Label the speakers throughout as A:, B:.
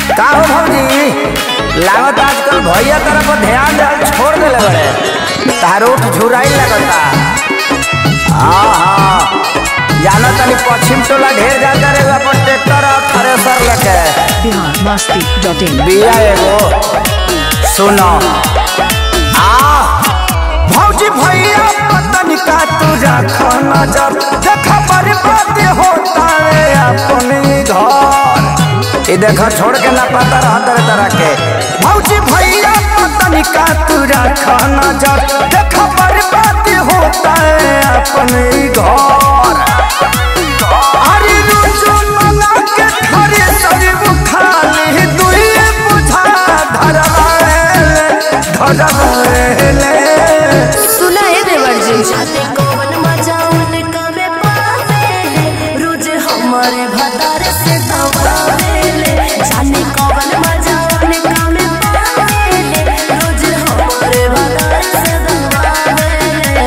A: का हो भौजी लागत आजकल भैया तरफ ध्यान देल छोड़ देले बड़े तारो झुराई लगता हाँ हाँ जाना तनी पश्चिम टोला ढेर जाता रे अपन ट्रैक्टर और थ्रेसर लेके
B: बिहार मस्ती डॉट इन
A: बिया एगो सुनो आ भौजी भैया पतन का तू रखो नजर देखा बर्बाद होता है अपने घर ये देखो छोड़ के ना पता रहा तरह तरह के भौजी भैया पतन का तू रखो नजर देखा बर्बाद होता है अपने घर अरे रोजो मना के खरे शरीर खाली दुइए बुझा धरवाएले धरवाएले
C: सुना है देवर जी जाने कौन मजा उनका में पावेले रोज हमारे भतार से दबावेले जाने कौन मजा उनका में पावेले रोज हमारे भतार से दबावेले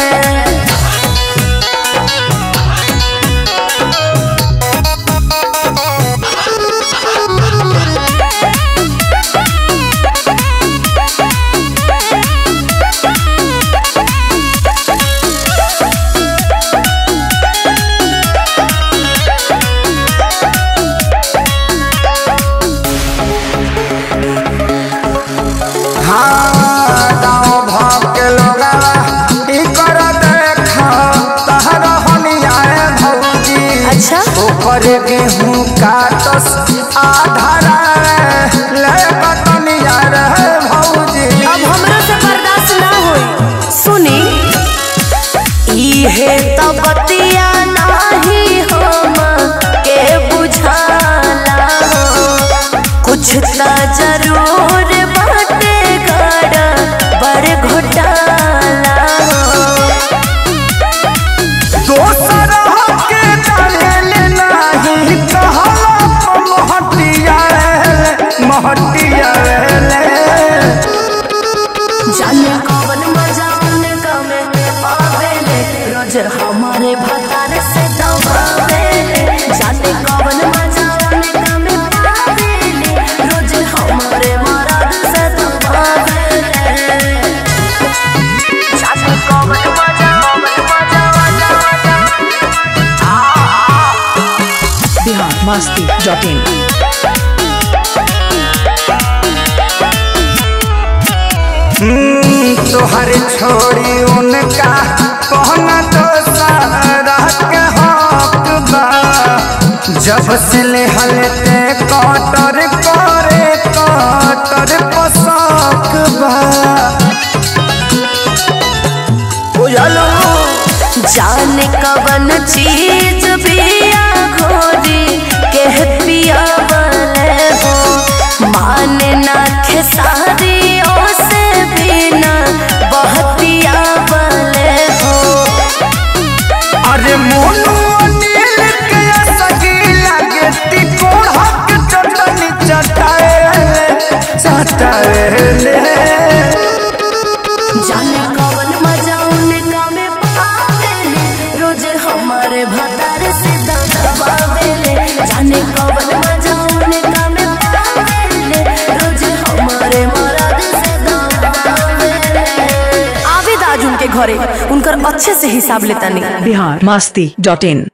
A: हाँ गाँव भाव के लोगा ई कर देखा तहर हनियाए भौजी
C: अच्छा
A: ऊपर गेहूं काटस आधारा ले बटनिया रे भौजी
C: अब हमरा से बर्दाश्त ना होई सुनी इहे तो बतिया नाही हम के बुझाला कुछ त जरूर बाटे गड़ा बड़ घोटाला
A: दोसर के डाले नाही कहला महटिया रे महटिया रे
C: जाने कौन मजा उनका में पावेले रोज हमारे भतार से दबावेले जाने कौन मजा उनका में पावेले रोज हमारे मराद से दबावेले जाने कौन मजा कौन मजा मजा मजा
B: बिहार मस्ती डॉट इन
A: तोहर छोड़ी उनका कहना तो सारा के हक बा जब से ले हलते कटर करे कटर पसक बा बुझलो
C: जाने कवन चीज पिया घोरी के पिया वाले हो माने ना खेसारी से बिना बहतिया वाले हो
A: अरे मोनू अनिल के सगी लगे तिकोड़क चटनी चटाए चटाए
C: जाने कवन मजा उनका में पावेले रोज हमारे भतार से दबावेले जाने कवन मजा उनका में पावेले रोज हमारे मराद से दबावेले आवेद आज उनके घरे उनकर अच्छे से हिसाब लेता नहीं
B: बिहार मस्ती डॉट इन